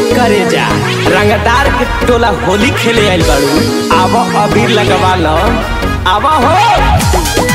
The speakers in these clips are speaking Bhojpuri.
करे जा रंगदार के टोला होली खेले आइल बाड़ू आव अबीर लगवा ल आव हो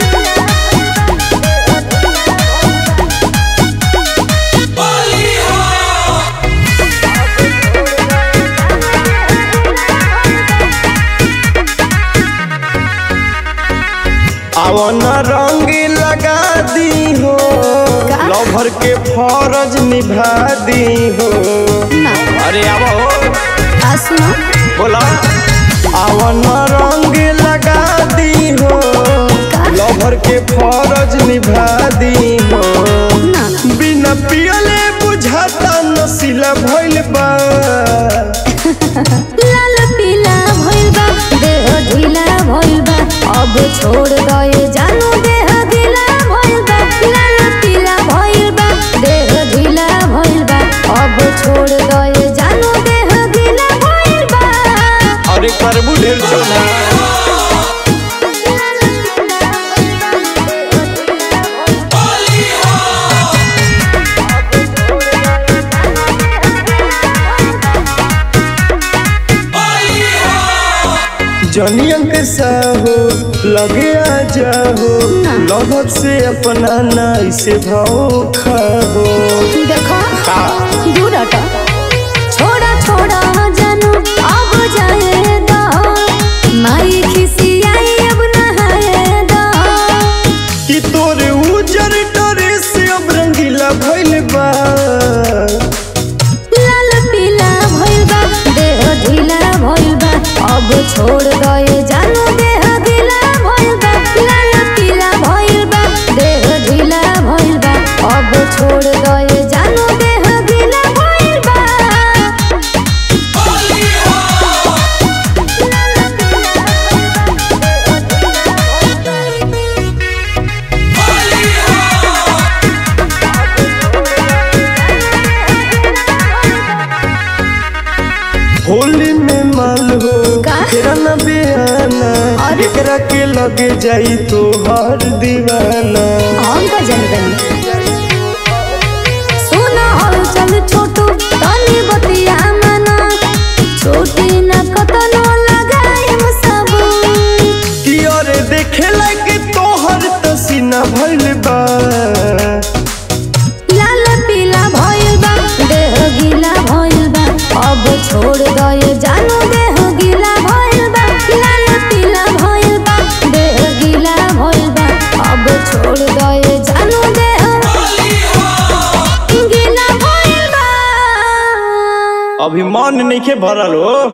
अवन रंग लगा दी हो लभर के फरज निभा दी हो अरे आव हो आसमा बोला अवन रंग लगा दी हो लभर के फरज निभा दी हो ना बिना पियले बुझाता नसीला भइल बा लाल पीला भइल बा देह ढीला भइल बा अब छोड़ गए जानू देह ढीला भइल बा लाल पीला भइल बा देह ढीला भइल बा अब छोड़ गए जानू देह ढीला भइल बा अरे करबू ढेर चोना जनियन के साहो लगे आ जाहो लभर से अपना नाई से भाव खाहो देखो दूर हटो छोड़ा छोड़ा जानू अब जाए दो माई खिसियाई अब नहाए दो कि तोरे उजर डरे से अब रंगीला भइल बा लाल पीला भइल बा देह ढीला भइल बा अब छोड़ गए जानू देह ढीला भइल बा लाल पीला भइल बा देह ढीला भइल बा अब छोड़ गए जानू देह ढीला भइल बा होली में माल हो का? तेरा न बेआना अरे? एकरा के लगे जाई तो हर दीवाना हम का जनगण सुना हल चल छोटू तनी बतिया मना छोटी न कतनो लगाए सबू कि अरे देखे लगे तोहर तसीना भइल बा लाल पीला भइल बा देह गीला भइल बा अब छोड़ गए जानू देह गीला भइल बा लाल पीला भइल बा देह गीला भइल बा अब छोड़ गए जानू देह गीला भइल बा अभी मन नहीं के भरल हो